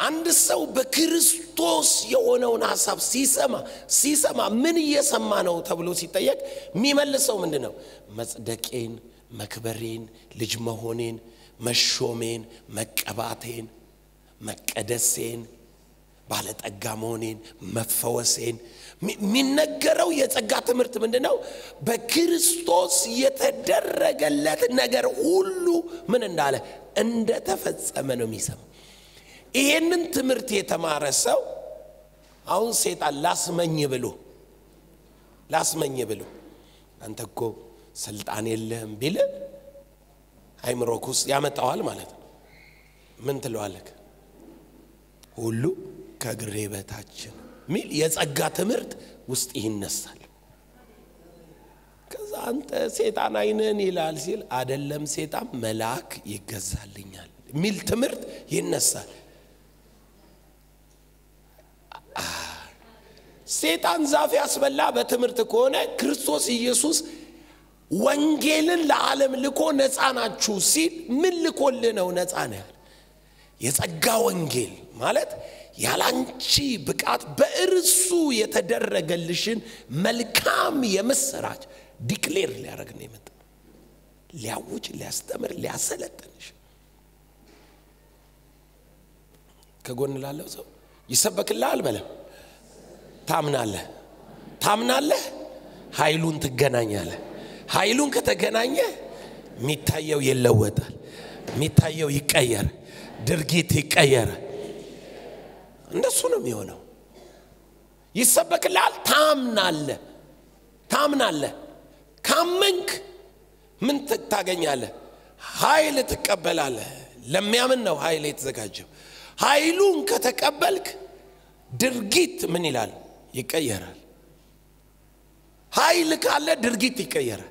አንድ ሰው በክርስቶስ የሆነውን ሀሳብ ሲሰማ ሲሰማ ምን እየሰማ ነው ተብሎ ሲጠየቅ የሚመልሰው ምንድን ነው? መጽደቄን፣ መክበሬን፣ ልጅ መሆኔን፣ መሾሜን፣ መቀባቴን፣ መቀደሴን፣ ባለጠጋ መሆኔን፣ መፈወሴን የሚነገረው የጸጋ ትምህርት ምንድን ነው? በክርስቶስ የተደረገለት ነገር ሁሉ ምን እንዳለ እንደተፈጸመ ነው የሚሰማ። ይሄንን ትምህርት የተማረ ሰው አሁን ሴጣን ላስመኝ ብሎ ላስመኝ ብሎ አንተ እኮ ስልጣን የለህም ቢል አይምሮክ ውስጥ ያመጣዋል ማለት ነው። ምን ትለዋለህ? ሁሉ ከእግሬ በታች ነው ሚል የጸጋ ትምህርት ውስጥ ይነሳል። ከዛ አንተ ሴጣን አይነን ይላል ሲል አደለም ሴጣን መልአክ ይገዛልኛል ሚል ትምህርት ይነሳል። ሴጣን ዛፍ ያስበላ በትምህርት ከሆነ ክርስቶስ ኢየሱስ ወንጌልን ለዓለም ልኮ ነፃ ናችሁ ሲል ምን ልኮልህ ነው ነፃ ነው ያለ? የጸጋ ወንጌል ማለት ያላንቺ ብቃት በእርሱ የተደረገልሽን መልካም የምስራች ዲክሌር ሊያደርግ ነው የመጣ ሊያውጅ፣ ሊያስተምር፣ ሊያሰለጥንሽ ከጎን ላለው ሰው ይሰበክልሃል በለም ታምናለህ ታምናለህ፣ ኃይሉን ትገናኛለህ። ኃይሉን ከተገናኘ የሚታየው ይለወጣል፣ የሚታየው ይቀየር፣ ድርጊት ይቀየር። እንደሱ ነው የሚሆነው። ይሰበክልሃል፣ ታምናለህ ታምናለህ። ካመንክ ምን ታገኛለህ? ኃይል ትቀበላለህ። ለሚያምን ነው ኃይል የተዘጋጀው። ኃይሉን ከተቀበልክ ድርጊት ምን ይላል? ይቀየራል። ኃይል ካለ ድርጊት ይቀየራል።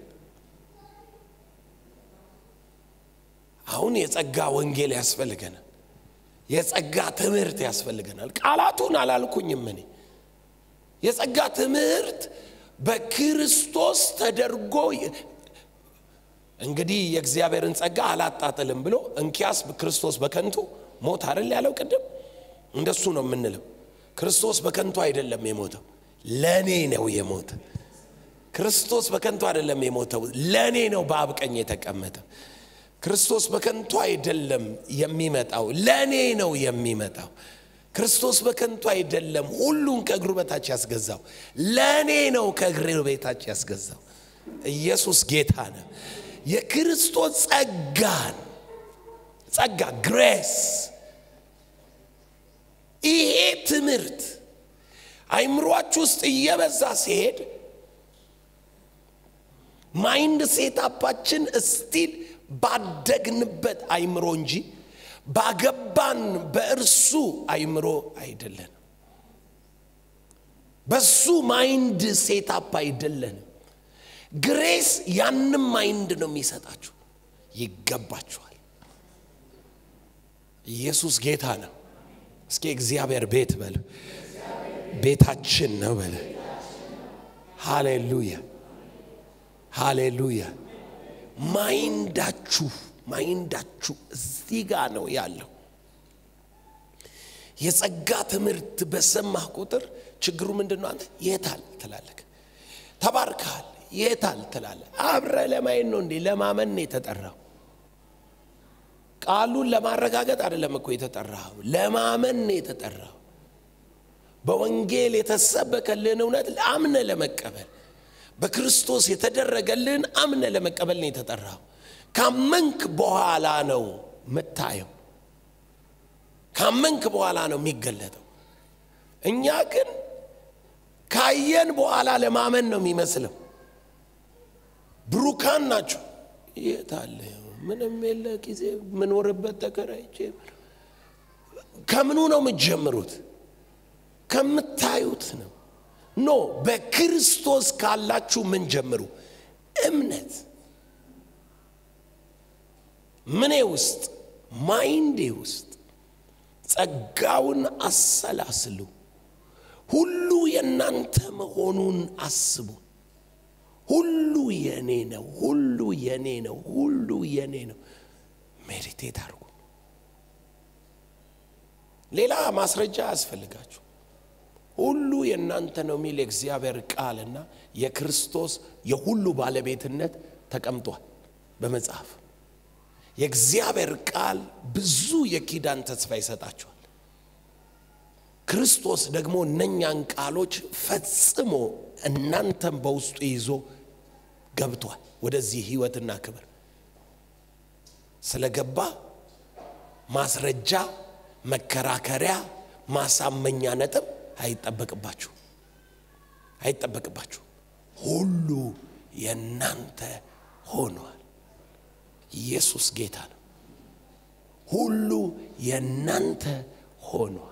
አሁን የጸጋ ወንጌል ያስፈልገናል። የጸጋ ትምህርት ያስፈልገናል። ቃላቱን አላልኩኝም እኔ የጸጋ ትምህርት በክርስቶስ ተደርጎ እንግዲህ የእግዚአብሔርን ጸጋ አላጣጥልም ብሎ እንኪያስ ክርስቶስ በከንቱ ሞት አይደል ያለው ቅድም እንደሱ ነው የምንለው ክርስቶስ በከንቱ አይደለም የሞተው ለእኔ ነው የሞተ ክርስቶስ በከንቱ አይደለም የሞተው ለእኔ ነው በአብ ቀኝ የተቀመጠ ክርስቶስ በከንቱ አይደለም የሚመጣው ለእኔ ነው የሚመጣው ክርስቶስ በከንቱ አይደለም ሁሉን ከእግሩ በታች ያስገዛው ለእኔ ነው ከእግሬ በታች ያስገዛው ኢየሱስ ጌታ ነው የክርስቶስ ጸጋን ጸጋ ግሬስ ይሄ ትምህርት አይምሯችሁ ውስጥ እየበዛ ሲሄድ ማይንድ ሴታፓችን እስቲል ባደግንበት አይምሮ እንጂ ባገባን በእርሱ አይምሮ አይደለንም። በሱ ማይንድ ሴታፕ አይደለንም። ግሬስ ያንም ማይንድ ነው የሚሰጣችሁ። ይገባችኋል። ኢየሱስ ጌታ ነው። እስኪ እግዚአብሔር ቤት በል፣ ቤታችን ነው በል። ሃሌሉያ ሃሌሉያ። ማይንዳችሁ ማይንዳችሁ እዚህ ጋር ነው ያለው። የጸጋ ትምህርት በሰማህ ቁጥር ችግሩ ምንድን ነው? አንተ የታል ትላለህ፣ ተባርከሃል፣ የታል ትላለህ። አብረ ለማየት ነው እንዴ? ለማመን ነው የተጠራው። ቃሉን ለማረጋገጥ አይደለም እኮ የተጠራው፣ ለማመን ነው የተጠራው። በወንጌል የተሰበከልን እውነት አምነ ለመቀበል በክርስቶስ የተደረገልን አምነ ለመቀበል ነው የተጠራው። ካመንክ በኋላ ነው ምታየው። ካመንክ በኋላ ነው የሚገለጠው። እኛ ግን ካየን በኋላ ለማመን ነው የሚመስለው። ብሩካን ናችሁ። የት አለ? ምንም የለ ጊዜ ምኖርበት ተከራይቼ። ከምኑ ነው የምትጀምሩት? ከምታዩት ነው። ኖ በክርስቶስ ካላችሁ ምን ጀምሩ? እምነት ምኔ ውስጥ ማይንዴ ውስጥ ጸጋውን አሰላስሉ። ሁሉ የእናንተ መሆኑን አስቡ። ሁሉ የኔ ነው፣ ሁሉ የኔ ነው፣ ሁሉ የኔ ነው። ሜዲቴት አድርጉ። ሌላ ማስረጃ አያስፈልጋችሁ። ሁሉ የእናንተ ነው የሚል የእግዚአብሔር ቃልና የክርስቶስ የሁሉ ባለቤትነት ተቀምጧል በመጽሐፍ። የእግዚአብሔር ቃል ብዙ የኪዳን ተስፋ ይሰጣቸዋል። ክርስቶስ ደግሞ እነኛን ቃሎች ፈጽሞ እናንተም በውስጡ ይዞ ገብቷል ወደዚህ ህይወትና ክብር ስለገባ ማስረጃ፣ መከራከሪያ፣ ማሳመኛ ነጥብ አይጠበቅባችሁ አይጠበቅባችሁ። ሁሉ የእናንተ ሆኗል። ኢየሱስ ጌታ ነው። ሁሉ የእናንተ ሆኗል።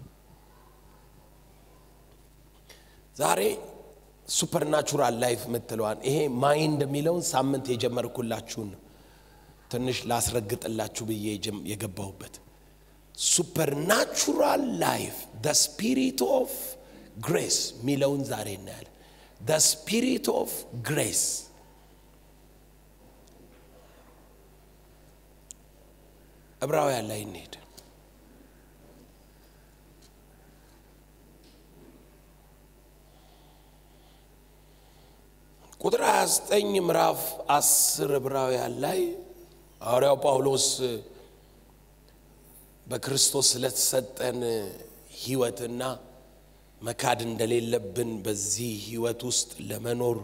ዛሬ ሱፐርናቹራል ላይፍ የምትለዋን ይሄ ማይንድ የሚለውን ሳምንት የጀመርኩላችሁን ነው ትንሽ ላስረግጥላችሁ ብዬ የገባሁበት ሱፐርናቹራል ላይፍ ደ ስፒሪት ኦፍ ግሬስ የሚለውን ዛሬ እናያለን። ደ ስፒሪት ኦፍ ግሬስ ዕብራውያን ላይ እንሄድ። ቁጥር 29 ምዕራፍ 10 ዕብራውያን ላይ ሐዋርያው ጳውሎስ በክርስቶስ ስለተሰጠን ሕይወትና መካድ እንደሌለብን በዚህ ሕይወት ውስጥ ለመኖር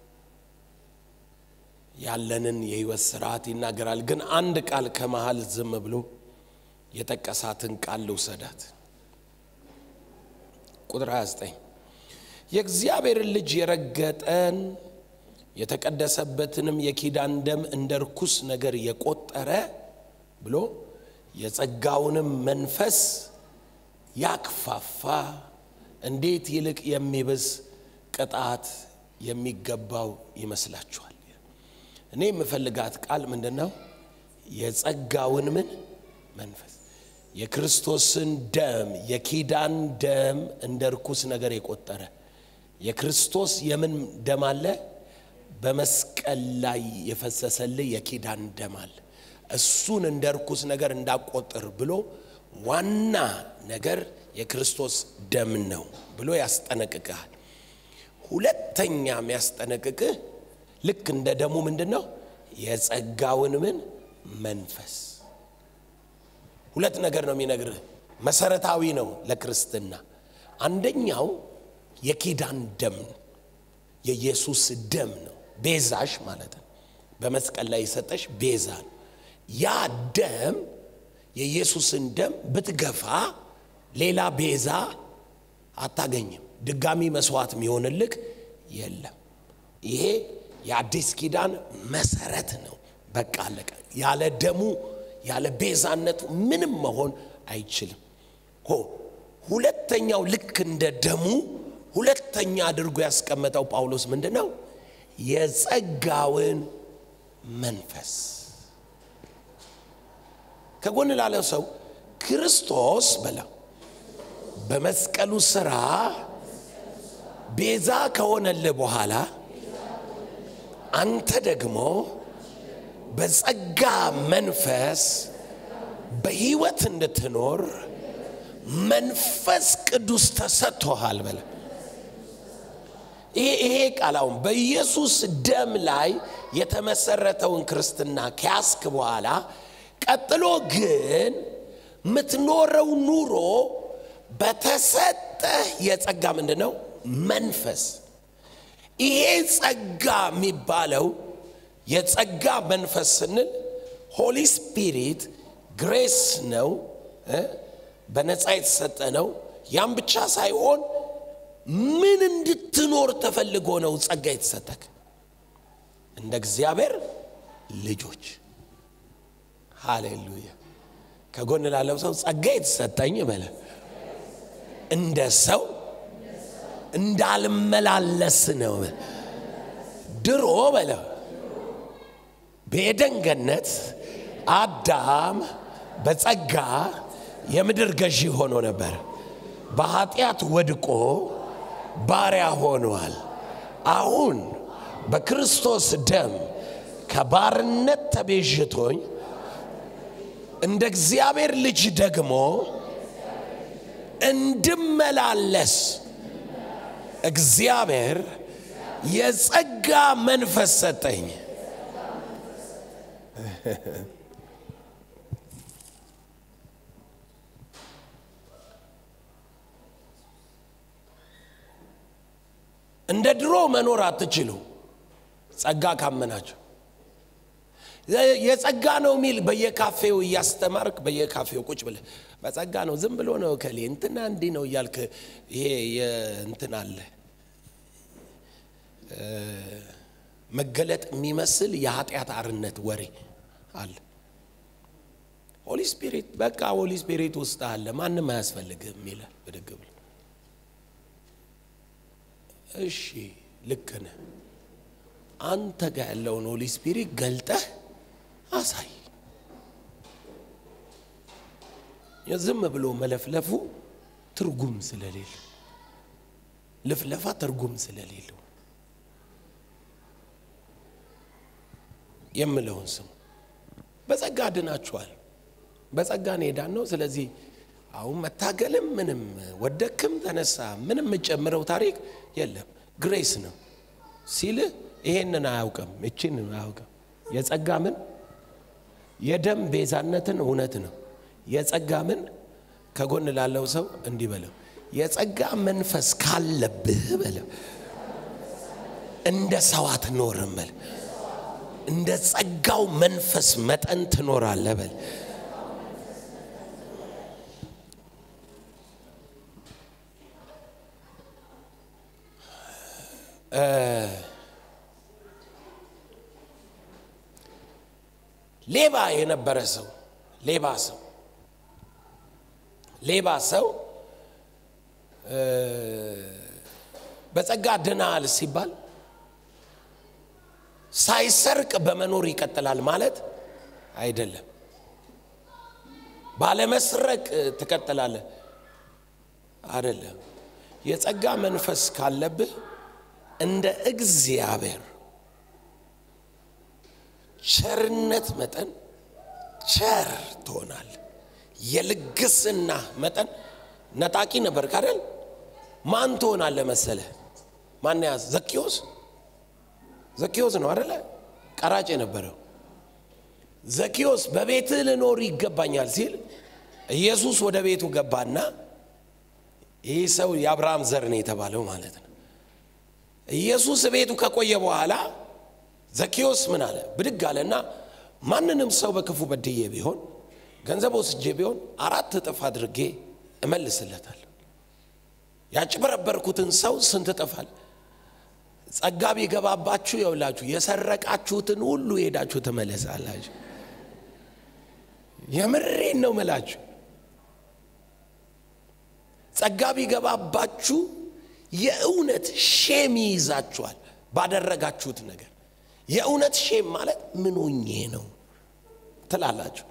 ያለንን የሕይወት ስርዓት ይናገራል። ግን አንድ ቃል ከመሃል ዝም ብሎ የጠቀሳትን ቃል ልውሰዳት። ቁጥር 29 የእግዚአብሔርን ልጅ የረገጠን የተቀደሰበትንም የኪዳን ደም እንደ ርኩስ ነገር የቆጠረ ብሎ የጸጋውንም መንፈስ ያክፋፋ እንዴት ይልቅ የሚብስ ቅጣት የሚገባው ይመስላችኋል? እኔ የምፈልጋት ቃል ምንድን ነው? የጸጋውን ምን መንፈስ የክርስቶስን ደም የኪዳን ደም እንደ ርኩስ ነገር የቆጠረ የክርስቶስ የምን ደም አለ? በመስቀል ላይ የፈሰሰልህ የኪዳን ደም አለ። እሱን እንደ ርኩስ ነገር እንዳቆጥር ብሎ ዋና ነገር የክርስቶስ ደም ነው ብሎ ያስጠነቅቅሃል። ሁለተኛ የሚያስጠነቅቅህ ልክ እንደ ደሙ ምንድን ነው? የጸጋውን ምን መንፈስ። ሁለት ነገር ነው የሚነግርህ። መሰረታዊ ነው ለክርስትና። አንደኛው የኪዳን ደም ነው፣ የኢየሱስ ደም ነው። ቤዛሽ ማለት ነው። በመስቀል ላይ የሰጠሽ ቤዛ ነው። ያ ደም የኢየሱስን ደም ብትገፋ ሌላ ቤዛ አታገኝም። ድጋሚ መስዋዕት የሚሆንልክ የለም። ይሄ የአዲስ ኪዳን መሰረት ነው። በቃ አለቀ። ያለ ደሙ ያለ ቤዛነቱ ምንም መሆን አይችልም። ሆ ሁለተኛው ልክ እንደ ደሙ ሁለተኛ አድርጎ ያስቀመጠው ጳውሎስ ምንድን ነው? የጸጋውን መንፈስ ከጎን ላለው ሰው ክርስቶስ በላ በመስቀሉ ስራ ቤዛ ከሆነልህ በኋላ አንተ ደግሞ በጸጋ መንፈስ በሕይወት እንድትኖር መንፈስ ቅዱስ ተሰጥቶሃል በለ። ይሄ ቃል አሁን በኢየሱስ ደም ላይ የተመሰረተውን ክርስትና ከያስክ በኋላ ቀጥሎ ግን የምትኖረው ኑሮ በተሰጠህ የጸጋ ምንድን ነው መንፈስ። ይሄ ጸጋ የሚባለው የጸጋ መንፈስ ስንል ሆሊ ስፒሪት ግሬስ ነው፣ በነፃ የተሰጠ ነው። ያም ብቻ ሳይሆን ምን እንድትኖር ተፈልጎ ነው ጸጋ የተሰጠክ? እንደ እግዚአብሔር ልጆች። ሃሌሉያ። ከጎን ላለው ሰው ጸጋ የተሰጠኝ በለ እንደ ሰው እንዳልመላለስ ነው። ድሮ በለ በኤደን ገነት አዳም በጸጋ የምድር ገዢ ሆኖ ነበር። በኃጢአት ወድቆ ባሪያ ሆኗል። አሁን በክርስቶስ ደም ከባርነት ተቤዥቶኝ እንደ እግዚአብሔር ልጅ ደግሞ እንድመላለስ እግዚአብሔር የጸጋ መንፈስ ሰጠኝ። እንደ ድሮ መኖር አትችሉ። ጸጋ ካመናቸው የጸጋ ነው የሚል በየካፌው እያስተማርክ በየካፌው ቁጭ ብለህ በጸጋ ነው ዝም ብሎ ነው ከሌ እንትና እንዲህ ነው እያልክ ይሄ እንትን አለ መገለጥ የሚመስል የኃጢአት አርነት ወሬ አለ። ሆሊ ስፒሪት በቃ ሆሊ ስፒሪት ውስጥ አለ፣ ማንም አያስፈልግም ይላል ብድግ ብሎ። እሺ ልክ ነህ። አንተ ጋር ያለውን ሆሊ ስፒሪት ገልጠህ አሳይ። ዝም ብሎ መለፍለፉ ትርጉም ስለሌለ ልፍለፋ ትርጉም ስለሌለው የምለውን ስሙ። በጸጋ ድናችኋል። በጸጋ ነው የዳን ነው። ስለዚህ አሁን መታገልም ምንም ወደክም ተነሳ ምንም የምጨምረው ታሪክ የለም። ግሬስ ነው ሲልህ ይሄንን አያውቅም፣ እችን አያውቅም። የጸጋ ምን የደም ቤዛነትን እውነት ነው። የጸጋ ምን ከጎን ላለው ሰው እንዲህ በለው፣ የጸጋ መንፈስ ካለብህ በለው፣ እንደ ሰው አትኖርም በል፣ እንደ ጸጋው መንፈስ መጠን ትኖራለህ በል። ሌባ የነበረ ሰው ሌባ ሰው ሌባ ሰው በጸጋ ድናል ሲባል ሳይሰርቅ በመኖር ይቀጥላል ማለት አይደለም። ባለመስረቅ ትቀጥላለህ አይደለም። የጸጋ መንፈስ ካለብህ እንደ እግዚአብሔር ቸርነት መጠን ቸር ትሆናል። የልግስና መጠን ነጣቂ ነበር ካደል ማን ትሆናለህ መሰለህ? ማን ያዝ? ዘኪዎስ ዘኪዎስ ነው አደለ? ቀራጭ የነበረው ዘኪዎስ በቤትህ ልኖር ይገባኛል ሲል ኢየሱስ ወደ ቤቱ ገባና ይህ ሰው የአብርሃም ዘር ነው የተባለው ማለት ነው። ኢየሱስ ቤቱ ከቆየ በኋላ ዘኪዎስ ምን አለ? ብድግ አለና ማንንም ሰው በክፉ በድዬ ቢሆን ገንዘብ ወስጄ ቢሆን አራት እጥፍ አድርጌ እመልስለታለሁ። ያጭበረበርኩትን ሰው ስንት እጥፋል? ጸጋ ቢገባባችሁ የውላችሁ የሰረቃችሁትን ሁሉ ሄዳችሁ ትመለሳላችሁ። የምሬን ነው ምላችሁ። ጸጋ ቢገባባችሁ የእውነት ሼም ይይዛችኋል ባደረጋችሁት ነገር። የእውነት ሼም ማለት ምን ሆኜ ነው ትላላችሁ።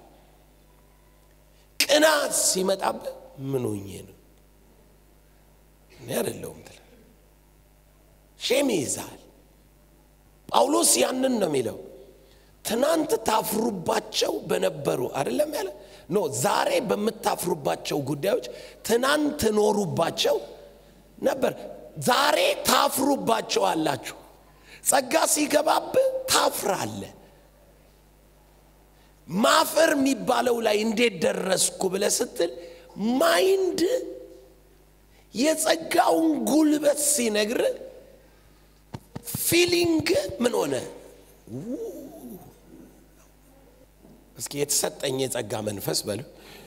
ቅናት ሲመጣብህ ምን ሆኜ ነው እኔ አይደለሁም ትላለህ። ሼም ይይዛል። ጳውሎስ ያንን ነው የሚለው። ትናንት ታፍሩባቸው በነበሩ አይደለም ያለ ኖ ዛሬ በምታፍሩባቸው ጉዳዮች ትናንት ትኖሩባቸው ነበር። ዛሬ ታፍሩባቸው አላችሁ። ጸጋ ሲገባብህ ታፍራለህ። ማፈር የሚባለው ላይ እንዴት ደረስኩ ብለህ ስትል ማይንድ የጸጋውን ጉልበት ሲነግር ፊሊንግ ምን ሆነ? እስኪ የተሰጠኝ የጸጋ መንፈስ በሉ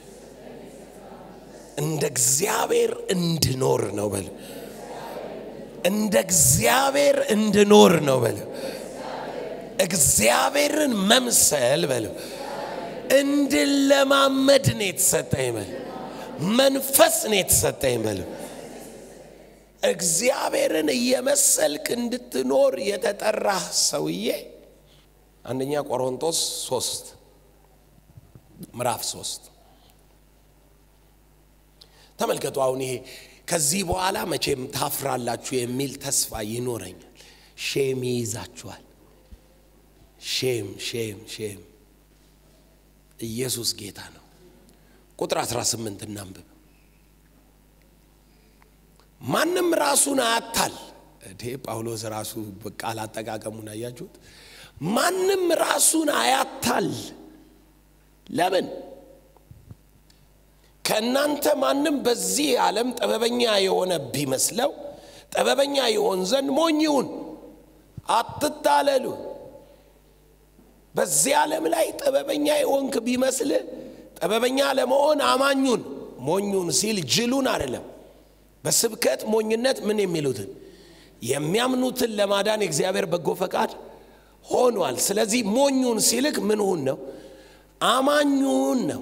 እንደ እግዚአብሔር እንድኖር ነው በሉ እንደ እግዚአብሔር እንድኖር ነው በሉ እግዚአብሔርን መምሰል በሉ እንድለማመድ ነው የተሰጠኝ በሉ መንፈስ ነው የተሰጠኝ በሉ እግዚአብሔርን እየመሰልክ እንድትኖር የተጠራህ ሰውዬ አንደኛ ቆሮንቶስ ሶስት ምዕራፍ ሶስት ተመልከቱ። አሁን ይሄ ከዚህ በኋላ መቼም ታፍራላችሁ የሚል ተስፋ ይኖረኛል። ሼም ይይዛችኋል። ሼም ሼም ሼም። ኢየሱስ ጌታ ነው። ቁጥር 18 እናንብብ። ማንም ራሱን አያታል። እዴ ጳውሎስ ራሱ ቃል አጠቃቀሙን አያችሁት? ማንም ራሱን አያታል። ለምን? ከእናንተ ማንም በዚህ ዓለም ጥበበኛ የሆነ ቢመስለው ጥበበኛ ይሆን ዘንድ ሞኝ ይሁን። አትታለሉ። በዚህ ዓለም ላይ ጥበበኛ የሆንክ ቢመስል ጥበበኛ ለመሆን አማኙን ሞኙን ሲል ጅሉን አይደለም። በስብከት ሞኝነት ምን የሚሉትን የሚያምኑትን ለማዳን የእግዚአብሔር በጎ ፈቃድ ሆኗል። ስለዚህ ሞኙን ሲልክ ምንሁን ነው? አማኙን ነው።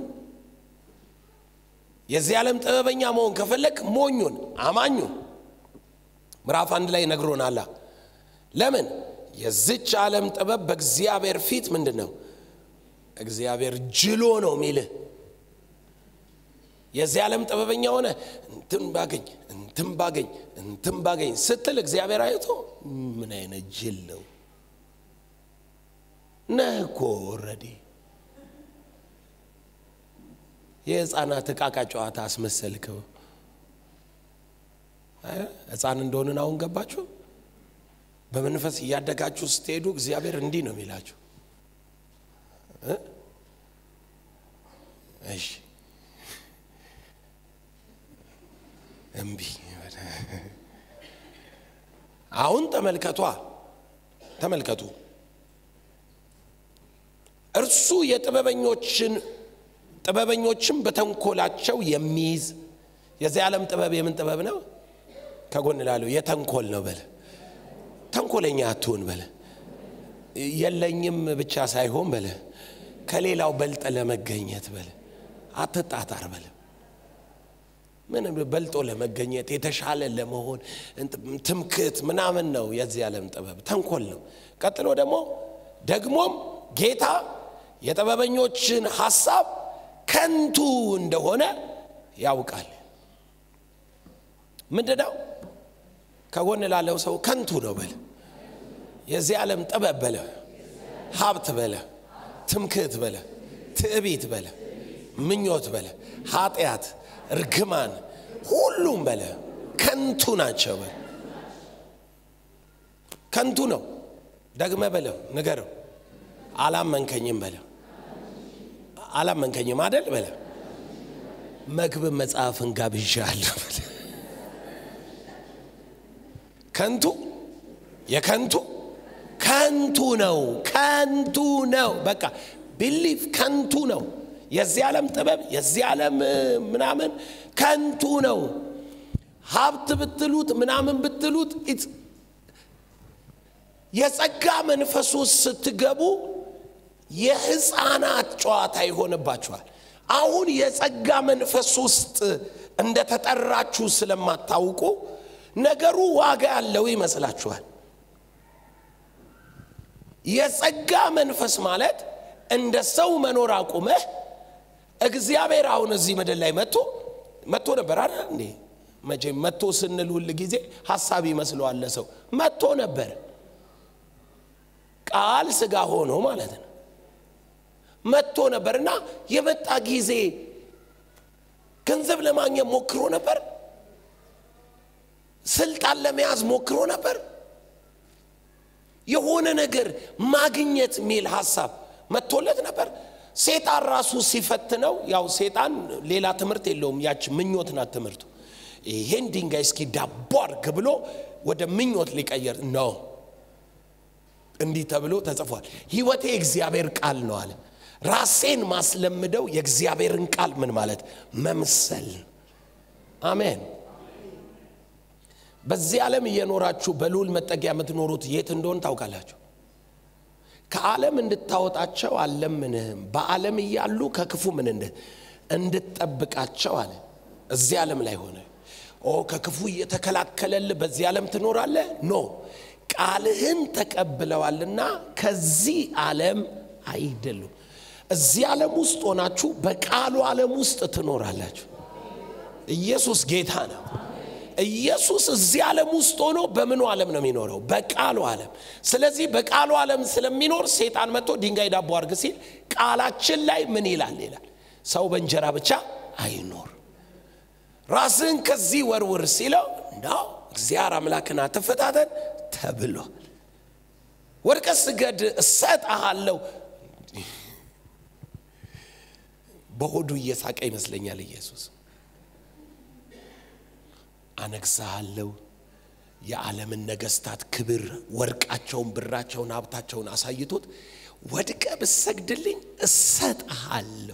የዚህ ዓለም ጥበበኛ መሆን ከፈለግ ሞኙን አማኙን ምዕራፍ አንድ ላይ ነግሮናላ። ለምን የዝች ዓለም ጥበብ በእግዚአብሔር ፊት ምንድን ነው? እግዚአብሔር ጅሎ ነው ሚልህ። የዚህ ዓለም ጥበበኛ ሆነ እንትን ባገኝ እንትን ባገኝ እንትን ባገኝ ስትል እግዚአብሔር አይቶ ምን አይነት ጅል ነው ነህ እኮ ኦልሬዲ የህፃናት እቃቃ ጨዋታ አስመሰልከው። ህፃን እንደሆንን አሁን ገባችሁ? በመንፈስ እያደጋችሁ ስትሄዱ እግዚአብሔር እንዲህ ነው የሚላችሁ። እሺ እምቢ። አሁን ተመልከቷ፣ ተመልከቱ። እርሱ የጥበበኞችን ጥበበኞችም በተንኮላቸው የሚይዝ የዚህ ዓለም ጥበብ የምን ጥበብ ነው? ከጎን ላለው የተንኮል ነው በለ። ተንኮለኛ አትሁን በለ። የለኝም ብቻ ሳይሆን በለ ከሌላው በልጠ ለመገኘት በለ አትጣጣር በለ። ምን በልጦ ለመገኘት የተሻለ ለመሆን ትምክት ምናምን ነው የዚህ ዓለም ጥበብ፣ ተንኮል ነው። ቀጥሎ ደግሞ ደግሞም ጌታ የጥበበኞችን ሐሳብ ከንቱ እንደሆነ ያውቃል። ምንድን ነው? ከጎን ላለው ሰው ከንቱ ነው በለ። የዚህ ዓለም ጥበብ በለ፣ ሀብት በለ፣ ትምክህት በለ፣ ትዕቢት በለ፣ ምኞት በለ፣ ኃጢአት፣ እርግማን፣ ሁሉም በለ ከንቱ ናቸው በለ። ከንቱ ነው። ደግመ በለው ንገረው። አላመንከኝም በለ። አላመንከኝም አደል በለ። መክብብ መጽሐፍን ጋብዣለሁ በለ። ከንቱ የከንቱ ከንቱ ነው። ከንቱ ነው። በቃ ቢሊፍ ከንቱ ነው። የዚህ ዓለም ጥበብ የዚህ ዓለም ምናምን ከንቱ ነው። ሀብት ብትሉት ምናምን ብትሉት የጸጋ መንፈስ ውስጥ ስትገቡ የህፃናት ጨዋታ ይሆንባችኋል። አሁን የጸጋ መንፈስ ውስጥ እንደተጠራችሁ ስለማታውቁ ነገሩ ዋጋ ያለው ይመስላችኋል። የጸጋ መንፈስ ማለት እንደ ሰው መኖር አቁመህ እግዚአብሔር አሁን እዚህ ምድር ላይ መጥቶ መጥቶ ነበር አይደል እንዴ? መቼም መጥቶ ስንል ሁል ጊዜ ሀሳብ ይመስለዋል ሰው መጥቶ ነበር። ቃል ስጋ ሆኖ ማለት ነው። መጥቶ ነበር እና የመጣ ጊዜ ገንዘብ ለማግኘት ሞክሮ ነበር። ስልጣን ለመያዝ ሞክሮ ነበር። የሆነ ነገር ማግኘት የሚል ሀሳብ መጥቶለት ነበር። ሴጣን ራሱ ሲፈትነው፣ ያው ሴጣን ሌላ ትምህርት የለውም፣ ያች ምኞት ናት ትምህርቱ። ይሄን ድንጋይ እስኪ ዳቦ አድርግ ብሎ ወደ ምኞት ሊቀየር ነው። እንዲህ ተብሎ ተጽፏል። ህይወቴ የእግዚአብሔር ቃል ነው አለ። ራሴን ማስለምደው የእግዚአብሔርን ቃል ምን ማለት መምሰል። አሜን። በዚህ ዓለም እየኖራችሁ በልዑል መጠጊያ የምትኖሩት የት እንደሆን ታውቃላችሁ። ከዓለም እንድታወጣቸው አልለምንህም፣ በዓለም እያሉ ከክፉ ምን እንደ እንድትጠብቃቸው አለ። እዚህ ዓለም ላይ ሆነ ኦ ከክፉ እየተከላከለልህ በዚህ ዓለም ትኖራለህ? ኖ ቃልህን ተቀብለዋልና ከዚህ ዓለም አይደሉም። እዚህ ዓለም ውስጥ ሆናችሁ በቃሉ ዓለም ውስጥ ትኖራላችሁ። ኢየሱስ ጌታ ነው። ኢየሱስ እዚህ ዓለም ውስጥ ሆኖ በምኑ ዓለም ነው የሚኖረው? በቃሉ ዓለም። ስለዚህ በቃሉ ዓለም ስለሚኖር ሴጣን መጥቶ ድንጋይ ዳቦ አድርግ ሲል ቃላችን ላይ ምን ይላል ይላል፣ ሰው በእንጀራ ብቻ አይኖር። ራስህን ከዚህ ወርውር ሲለው ነው እግዚአብሔር አምላክን አትፈታተን ተብሏል። ወድቀ ስገድ እሰጥሃለሁ። በሆዱ እየሳቀ ይመስለኛል ኢየሱስ። አነግሣሃለሁ የዓለምን ነገስታት ክብር፣ ወርቃቸውን፣ ብራቸውን፣ ሀብታቸውን አሳይቶት ወድቀ ብሰግድልኝ እሰጥሃለሁ።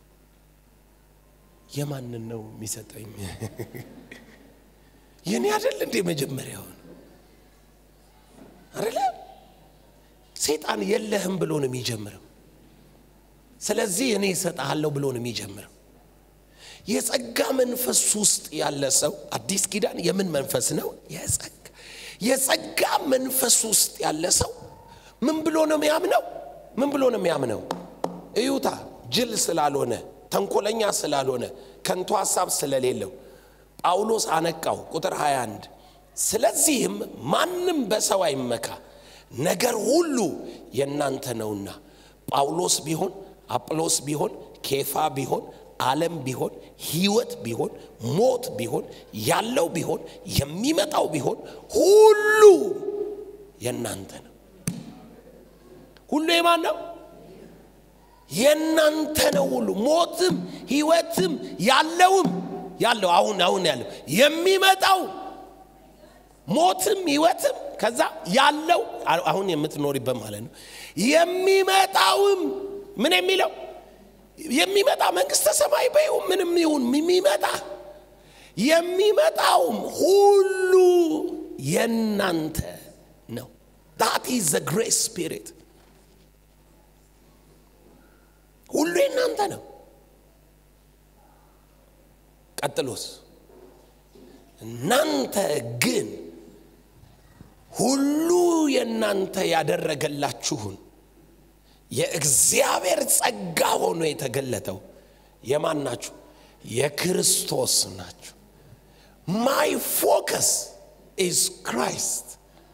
የማንን ነው የሚሰጠኝ? የኔ አይደል እንዴ? መጀመሪያውን አይደለ? ሰይጣን የለህም ብሎ ነው የሚጀምረው። ስለዚህ እኔ እሰጥሃለሁ ብሎ ነው የሚጀምረው። የጸጋ መንፈስ ውስጥ ያለ ሰው አዲስ ኪዳን የምን መንፈስ ነው? የጸጋ የጸጋ መንፈስ ውስጥ ያለ ሰው ምን ብሎ ነው የሚያምነው? ምን ብሎ ነው የሚያምነው? እዩታ፣ ጅል ስላልሆነ ተንኮለኛ ስላልሆነ ከንቱ ሐሳብ ስለሌለው ጳውሎስ አነቃው። ቁጥር 21 ስለዚህም ማንም በሰው አይመካ፣ ነገር ሁሉ የእናንተ ነውና ጳውሎስ ቢሆን አጵሎስ ቢሆን ኬፋ ቢሆን ዓለም ቢሆን ሕይወት ቢሆን ሞት ቢሆን ያለው ቢሆን የሚመጣው ቢሆን ሁሉ የእናንተ ነው። ሁሉ የማን ነው? የእናንተ ነው። ሁሉ ሞትም ሕይወትም ያለውም ያለው አሁን አሁን ያለው የሚመጣው ሞትም ሕይወትም ከዛ ያለው አሁን የምትኖሪበት ማለት ነው። የሚመጣውም ምን የሚለው የሚመጣ መንግስተ ሰማይ በይው ምንም ይሁን የሚመጣ የሚመጣውም ሁሉ የእናንተ ነው። ዳት ኢዝ ዘ ግሬት ስፒሪት ሁሉ የእናንተ ነው። ቀጥሎስ እናንተ ግን ሁሉ የእናንተ ያደረገላችሁን የእግዚአብሔር ጸጋ ሆኖ የተገለጠው የማን ናችሁ? የክርስቶስ ናችሁ። ማይ ፎከስ ኢዝ ክራይስት።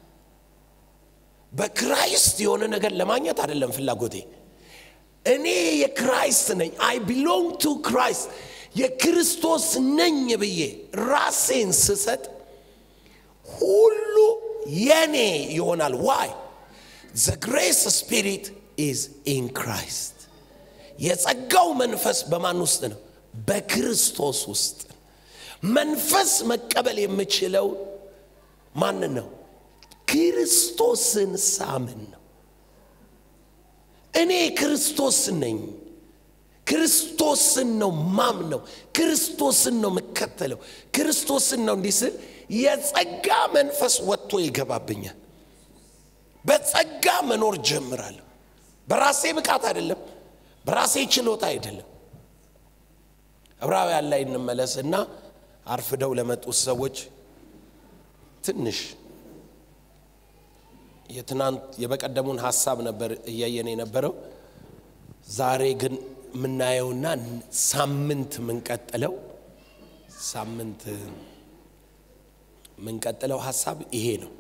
በክራይስት የሆነ ነገር ለማግኘት አይደለም ፍላጎቴ። እኔ የክራይስት ነኝ። አይ ቢሎንግ ቱ ክራይስት የክርስቶስ ነኝ ብዬ ራሴን ስሰጥ ሁሉ የኔ ይሆናል። ዋይ ዘ ግሬስ ስፒሪት ኢዝ ኢን ክራይስት። የጸጋው መንፈስ በማን ውስጥ ነው? በክርስቶስ ውስጥ። መንፈስ መቀበል የምችለው ማንን ነው? ክርስቶስን ሳምን ነው። እኔ ክርስቶስ ነኝ። ክርስቶስን ነው ማምነው። ክርስቶስን ነው የምከተለው። ክርስቶስን ነው እንዲህ ስል የጸጋ መንፈስ ወጥቶ ይገባብኛል። በጸጋ መኖር ጀምራለሁ። በራሴ ብቃት አይደለም፣ በራሴ ችሎታ አይደለም። ዕብራውያን ላይ እንመለስ እና አርፍደው ለመጡት ሰዎች ትንሽ የትናንት የበቀደሙን ሀሳብ ነበር እያየን የነበረው። ዛሬ ግን የምናየውና ሳምንት የምንቀጥለው ሳምንት የምንቀጥለው ሀሳብ ይሄ ነው።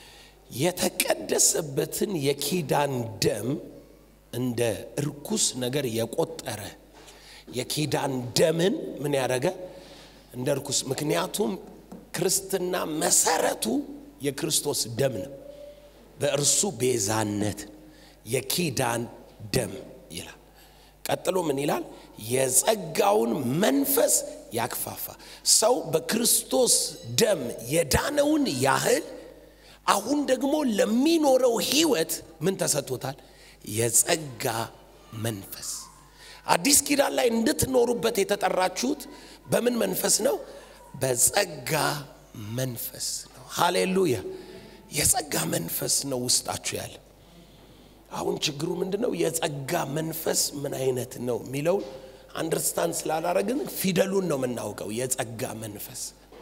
የተቀደሰበትን የኪዳን ደም እንደ እርኩስ ነገር የቆጠረ የኪዳን ደምን ምን ያደረገ እንደ እርኩስ። ምክንያቱም ክርስትና መሰረቱ የክርስቶስ ደም ነው። በእርሱ ቤዛነት የኪዳን ደም ይላል። ቀጥሎ ምን ይላል? የጸጋውን መንፈስ ያክፋፋ። ሰው በክርስቶስ ደም የዳነውን ያህል አሁን ደግሞ ለሚኖረው ህይወት ምን ተሰጥቶታል? የጸጋ መንፈስ። አዲስ ኪዳን ላይ እንድትኖሩበት የተጠራችሁት በምን መንፈስ ነው? በጸጋ መንፈስ ነው። ሃሌሉያ! የጸጋ መንፈስ ነው ውስጣችሁ ያለ። አሁን ችግሩ ምንድን ነው? የጸጋ መንፈስ ምን አይነት ነው የሚለውን አንደርስታንድ ስላላረግን ፊደሉን ነው የምናውቀው። የጸጋ መንፈስ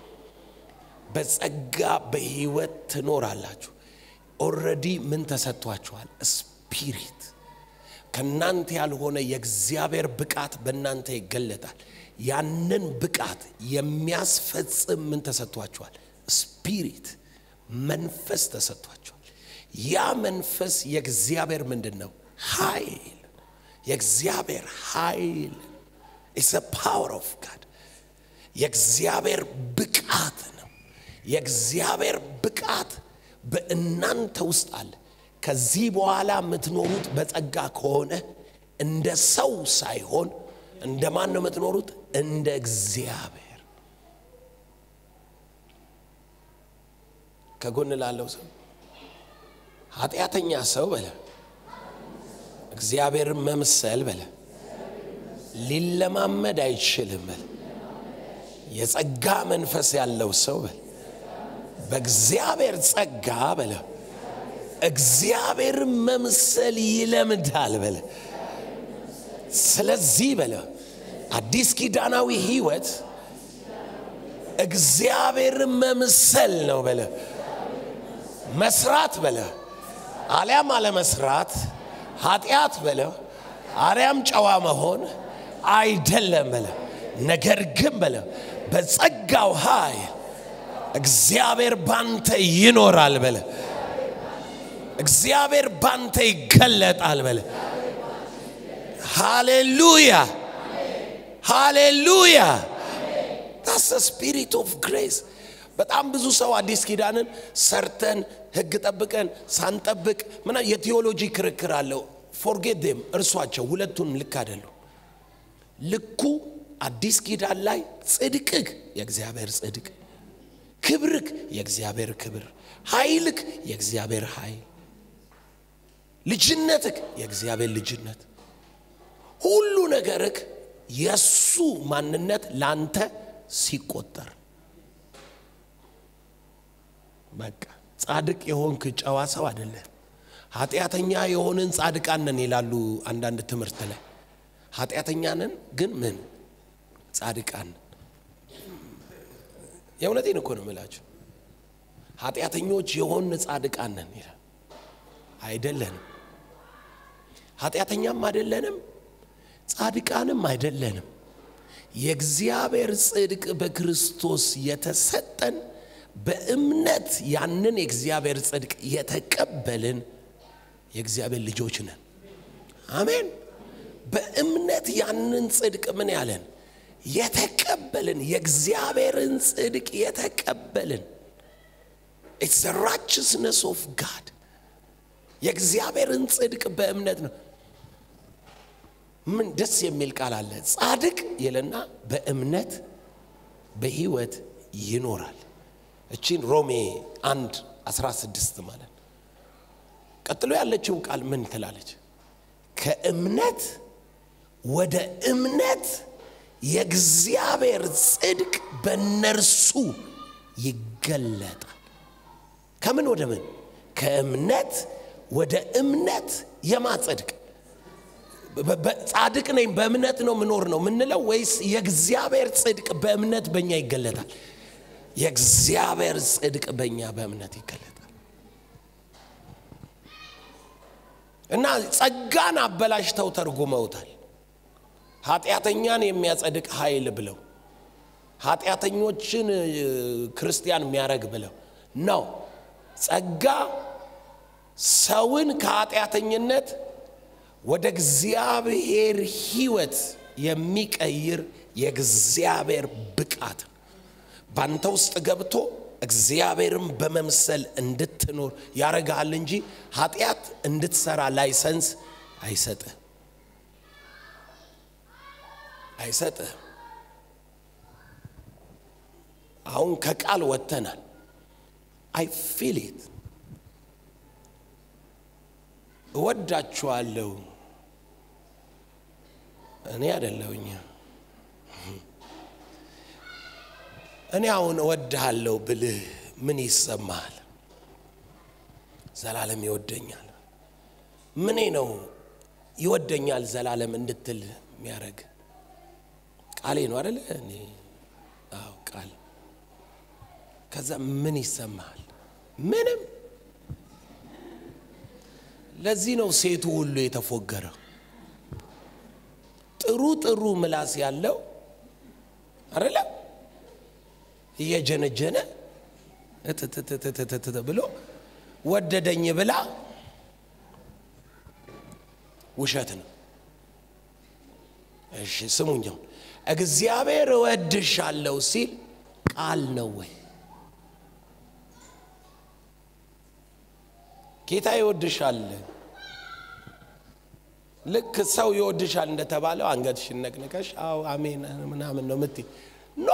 በጸጋ በህይወት ትኖራላችሁ። ኦልሬዲ ምን ተሰጥቷችኋል? ስፒሪት ከእናንተ ያልሆነ የእግዚአብሔር ብቃት በእናንተ ይገለጣል። ያንን ብቃት የሚያስፈጽም ምን ተሰጥቷችኋል? ስፒሪት መንፈስ ተሰጥቷችኋል። ያ መንፈስ የእግዚአብሔር ምንድን ነው? ኃይል የእግዚአብሔር ኃይል ኢስ ፓወር ኦፍ ጋድ የእግዚአብሔር ብቃት ነው። የእግዚአብሔር ብቃት በእናንተ ውስጥ አለ። ከዚህ በኋላ የምትኖሩት በጸጋ ከሆነ እንደ ሰው ሳይሆን እንደ ማን ነው የምትኖሩት? እንደ እግዚአብሔር። ከጎን ላለው ሰው ኃጢአተኛ ሰው በለ እግዚአብሔርን መምሰል በለ ሊለማመድ አይችልም በለ የጸጋ መንፈስ ያለው ሰው በለ በእግዚአብሔር ጸጋ በለ እግዚአብሔርን መምሰል ይለምዳል በለ ስለዚህ በለ አዲስ ኪዳናዊ ህይወት እግዚአብሔርን መምሰል ነው በለ መስራት በለ አሊያም አለመስራት ኃጢአት በለ አሊያም ጨዋ መሆን አይደለም በለ ነገር ግን በለ በጸጋው ኃይል እግዚአብሔር ባንተ ይኖራል በለ እግዚአብሔር ባንተ ይገለጣል በለ ሃሌሉያ ሃሌሉያ ታስ ስፒሪት ኦፍ ግሬስ በጣም ብዙ ሰው አዲስ ኪዳንን ሰርተን ህግ ጠብቀን ሳንጠብቅ ምና የቴዎሎጂ ክርክር አለው ፎርጌት ዴም እርሷቸው ሁለቱንም ልክ አይደሉም ልኩ አዲስ ኪዳን ላይ ጽድቅህ የእግዚአብሔር ጽድቅ ክብርክ የእግዚአብሔር ክብር ኃይልክ የእግዚአብሔር ኃይል ልጅነትክ የእግዚአብሔር ልጅነት ሁሉ ነገርክ የሱ ማንነት ላንተ ሲቆጠር በቃ ጻድቅ የሆንክ ጨዋ ሰው አይደለ ኃጢአተኛ የሆንን ጻድቃን ነን ይላሉ አንዳንድ ትምህርት ላይ ኃጢአተኛ ነን ግን ምን ጻድቃን የእውነቴን እኮ ነው የምላችሁ ኃጢአተኞች የሆን ጻድቃን ነን ይላል አይደለንም ኃጢአተኛም አይደለንም ጻድቃንም አይደለንም የእግዚአብሔር ጽድቅ በክርስቶስ የተሰጠን በእምነት ያንን የእግዚአብሔር ጽድቅ የተቀበልን የእግዚአብሔር ልጆች ነን አሜን በእምነት ያንን ጽድቅ ምን ያለን የተቀበልን የእግዚአብሔርን ጽድቅ የተቀበልን ኢትስ ራችስነስ ኦፍ ጋድ የእግዚአብሔርን ጽድቅ በእምነት ነው ምን ደስ የሚል ቃል አለ ጻድቅ ይልና በእምነት በህይወት ይኖራል እቺን ሮሜ አንድ 16 ማለት ቀጥሎ ያለችው ቃል ምን ትላለች ከእምነት ወደ እምነት የእግዚአብሔር ጽድቅ በነርሱ ይገለጣል ከምን ወደ ምን ከእምነት ወደ እምነት የማጸድቅ ጻድቅ ነኝ በእምነት ነው ምኖር ነው ምንለው ወይስ የእግዚአብሔር ጽድቅ በእምነት በእኛ ይገለጣል የእግዚአብሔር ጽድቅ በእኛ በእምነት ይገለጣል እና ጸጋን አበላሽተው ተርጉመውታል ኃጢአተኛን የሚያጸድቅ ኃይል ብለው ኃጢአተኞችን ክርስቲያን የሚያረግ ብለው ነው ጸጋ ሰውን ከኃጢአተኝነት ወደ እግዚአብሔር ህይወት የሚቀይር የእግዚአብሔር ብቃት ባንተ ውስጥ ገብቶ እግዚአብሔርን በመምሰል እንድትኖር ያረጋል እንጂ ኃጢአት እንድትሰራ ላይሰንስ አይሰጥህ አይሰጥህ አሁን ከቃል ወጥተናል አይ ፊል ኢት እወዳችኋለሁ እኔ አደለሁኝ እኔ አሁን እወድሃለሁ ብልህ ምን ይሰማሃል ዘላለም ይወደኛል ምኔ ነው ይወደኛል ዘላለም እንድትል የሚያደረግ ቃሌ ነው አደለ እኔ አዎ ቃል ከዛ ምን ይሰማሃል ምንም ለዚህ ነው ሴቱ ሁሉ የተፎገረው ጥሩ ጥሩ ምላስ ያለው አደለ እየጀነጀነ እትትትትትት ብሎ ወደደኝ ብላ ውሸት ነው እሺ ስሙኛው እግዚአብሔር እወድሻለሁ ሲል ቃል ነው ወይ ጌታ ይወድሻል። ልክ ሰው ይወድሻል እንደተባለው አንገትሽን ነቅንቀሽ አዎ አሜን ምናምን ነው ምት ኖ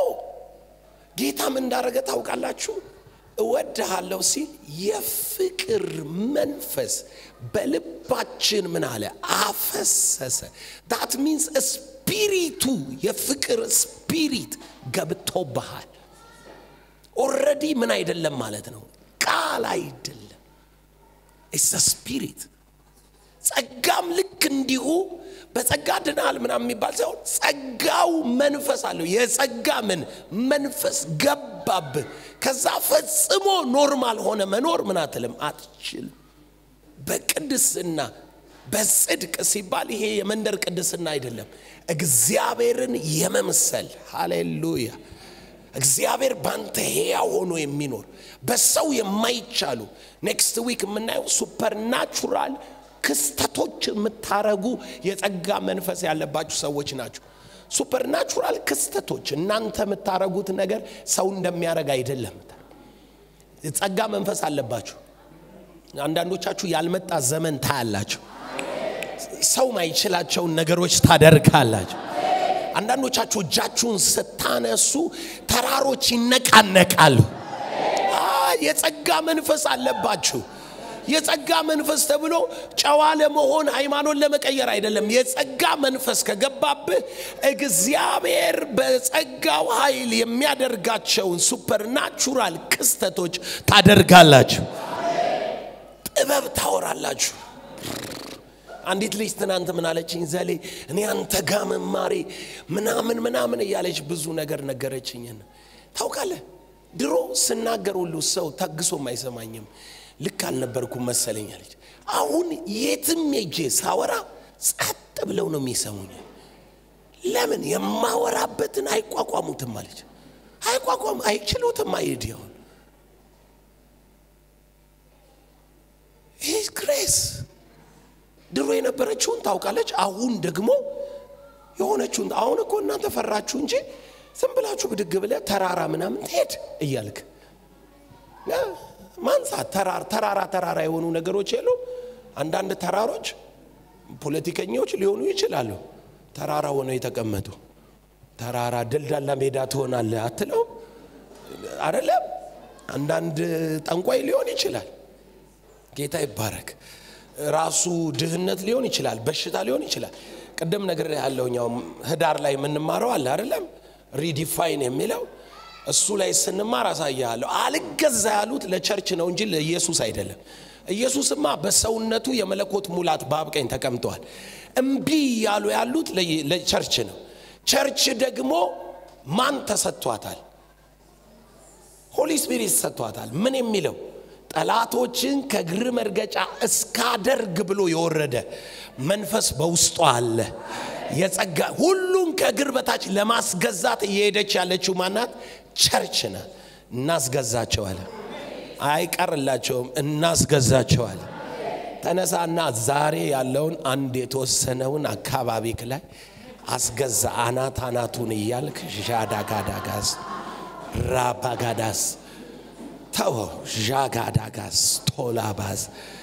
ጌታ ምን እንዳደረገ ታውቃላችሁ? እወድሃለሁ ሲል የፍቅር መንፈስ በልባችን ምን አለ አፈሰሰ። ዳት ሚንስ ስፒሪቱ የፍቅር ስፒሪት ገብቶብሃል። ኦልሬዲ ምን አይደለም ማለት ነው፣ ቃል አይደለም፣ ኢትስ ስፒሪት። ጸጋም ልክ እንዲሁ በጸጋ ድናል ምናምን የሚባል ሳይሆን ጸጋው መንፈስ አለው። የጸጋ ምን መንፈስ ገባብህ። ከዛ ፈጽሞ ኖርማል ሆነ መኖር ምን አትልም አትችልም። በቅድስና በጽድቅ ሲባል ይሄ የመንደር ቅድስና አይደለም፣ እግዚአብሔርን የመምሰል ሃሌሉያ። እግዚአብሔር ባንተ ሕያው ሆኖ የሚኖር በሰው የማይቻሉ ኔክስት ዊክ የምናየው ሱፐርናቹራል ክስተቶች የምታረጉ የጸጋ መንፈስ ያለባችሁ ሰዎች ናቸው። ሱፐርናቹራል ክስተቶች እናንተ የምታረጉት ነገር ሰው እንደሚያደርግ አይደለም። የጸጋ መንፈስ አለባችሁ። አንዳንዶቻችሁ ያልመጣ ዘመን ታያላችሁ። ሰው ማይችላቸውን ነገሮች ታደርጋላችሁ። አንዳንዶቻችሁ እጃችሁን ስታነሱ ተራሮች ይነቃነቃሉ። የጸጋ መንፈስ አለባችሁ። የጸጋ መንፈስ ተብሎ ጨዋ ለመሆን ሃይማኖት ለመቀየር አይደለም። የጸጋ መንፈስ ከገባብህ እግዚአብሔር በጸጋው ኃይል የሚያደርጋቸውን ሱፐርናቹራል ክስተቶች ታደርጋላችሁ። ጥበብ ታወራላችሁ። አንዲት ልጅ ትናንት ምን አለችኝ? ዘሌ እኔ አንተ ጋ መማሬ ምናምን ምናምን እያለች ብዙ ነገር ነገረችኝን። ታውቃለህ ድሮ ስናገር ሁሉ ሰው ታግሶም አይሰማኝም። ልክ አልነበርኩም መሰለኝ አለች። አሁን የትም ሄጄ ሳወራ ጸጥ ብለው ነው የሚሰሙኝ። ለምን የማወራበትን አይቋቋሙትም አለች። አይቋቋም አይችሉትም። አይድ ይሆን ይህ ግሬስ ድሮ የነበረችውን ታውቃለች። አሁን ደግሞ የሆነችውን አሁን እኮ እናንተ ፈራችሁ እንጂ ዝም ብላችሁ ብድግ ብለህ ተራራ ምናምን ትሄድ እያልክ ማንሳት ተራራ ተራራ ተራራ የሆኑ ነገሮች የሉ። አንዳንድ ተራሮች ፖለቲከኞች ሊሆኑ ይችላሉ። ተራራ ሆነው የተቀመጡ ተራራ ደልዳላ ሜዳ ትሆናለህ አትለው አይደለም። አንዳንድ ጠንቋይ ሊሆን ይችላል። ጌታ ይባረክ። ራሱ ድህነት ሊሆን ይችላል፣ በሽታ ሊሆን ይችላል። ቅድም ነገር ያለውኛው ህዳር ላይ የምንማረው አለ አይደለም ሪዲፋይን የሚለው እሱ ላይ ስንማር አሳያለሁ። አልገዛ ያሉት ለቸርች ነው እንጂ ለኢየሱስ አይደለም። ኢየሱስማ በሰውነቱ የመለኮት ሙላት በአብ ቀኝ ተቀምጠዋል። እምቢ ያሉ ያሉት ለቸርች ነው። ቸርች ደግሞ ማን ተሰጥቷታል? ሆሊ ስፒሪት ተሰጥቷታል። ምን የሚለው ጠላቶችን ከእግር መርገጫ እስካደርግ ብሎ የወረደ መንፈስ በውስጧ አለ። የጸጋ ሁሉን ከእግር በታች ለማስገዛት እየሄደች ያለችው ማናት? ቸርች ናት። እናስገዛቸዋለን። አይቀርላቸውም፣ እናስገዛቸዋለን። ተነሳና ዛሬ ያለውን አንድ የተወሰነውን አካባቢ ላይ አስገዛ። አናት አናቱን እያልክ ዣዳጋዳጋስ ራባጋዳስ ተወ ዣጋዳጋስ ቶላባዝ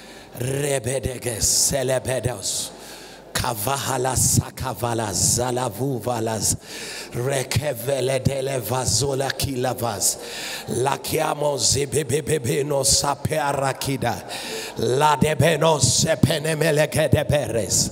ሬቤደገስ ሰለቤደስ ካቫሃላስ ካቫላዝ ዛላቡ ቫላዝ ረከቨለ ደለቫዞላ ኪላቫዝ ላኪያሞ ዚቤቤቤቤኖ ሳፔአራኪዳ ላደቤኖ ሰፔኔሜለገደበሬስ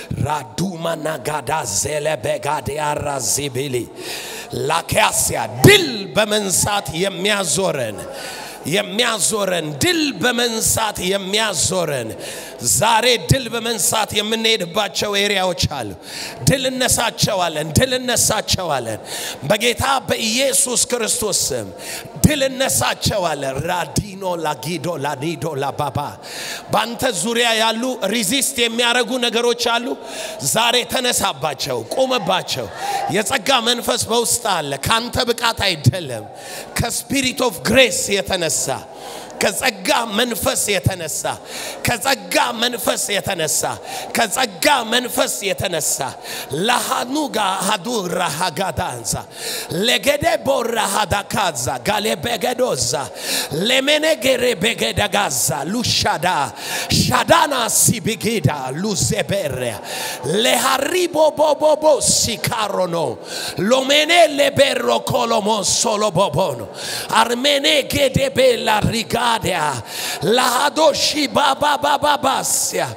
ራዱማናጋዳ ዜለቤጋዲያራ ዚቢሊ ላኪያስያ ድል በመንሳት የሚያዞረን የሚያዞረን ድል በመንሳት የሚያዞረን ዛሬ ድል በመንሳት የምንሄድባቸው ኤሪያዎች አሉ። ድል እነሳቸዋለን፣ ድል እነሳቸዋለን። በጌታ በኢየሱስ ክርስቶስ ስም ድል እነሳቸዋለን። ራዲኖ ላጊዶ ላኒዶ ላባባ በአንተ ዙሪያ ያሉ ሪዚስት የሚያደርጉ ነገሮች አሉ። ዛሬ ተነሳባቸው፣ ቁምባቸው። የጸጋ መንፈስ በውስጥ አለ። ካንተ ብቃት አይደለም፣ ከስፒሪት ኦፍ ግሬስ የተነሳ ከጸጋ ከጸጋ መንፈስ የተነሳ ከጸጋ መንፈስ የተነሳ ከጸጋ መንፈስ የተነሳ ለሃኑጋ ሃዱራ ሃጋዳንዛ ለገደ ቦራ ሃዳካዛ ጋሌበገዶዛ ለሜኔጌሬ ቤገደጋዛ ሉሻዳ ሻዳና ሲቢጊዳ ሉዜቤሪያ ለሃሪቦ ቦቦቦ ሲካሮኖ ሎሜኔ leberro colomo solo bobono armene gedebe la rigadia la hadoshi baba baba basia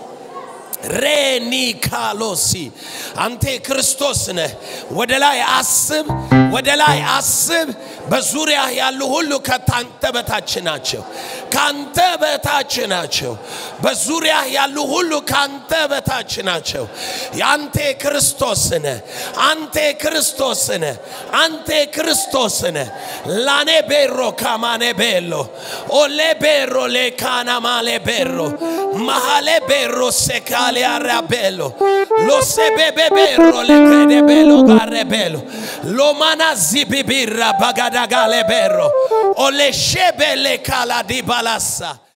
ሬኒ ካሎሲ አንተ ክርስቶስ ነህ። ወደ ላይ አስብ፣ ወደ ላይ አስብ። በዙሪያ ያሉ ሁሉ ከታንተ በታች ናቸው፣ ካንተ በታች ናቸው። በዙሪያ ያሉ ሁሉ ካንተ በታች ናቸው። አንተ ክርስቶስ ነህ፣ አንተ ክርስቶስ ነህ፣ አንተ ክርስቶስ ነህ። ላኔ ቤሮ ካማኔ ቤሎ ኦሌ ቤሮ ሌካና ማሌ ቤሮ ማሃሌ ቤሮ ሴካሌ አራቤሎ ሎሴቤቤቤሮ ሌክሬዴቤሎ ጋሬቤሎ ሎማና ዚቢቢራ ባጋዳጋሌ ቤሮ ኦሌሼቤሌ ካላዲ ባላሳ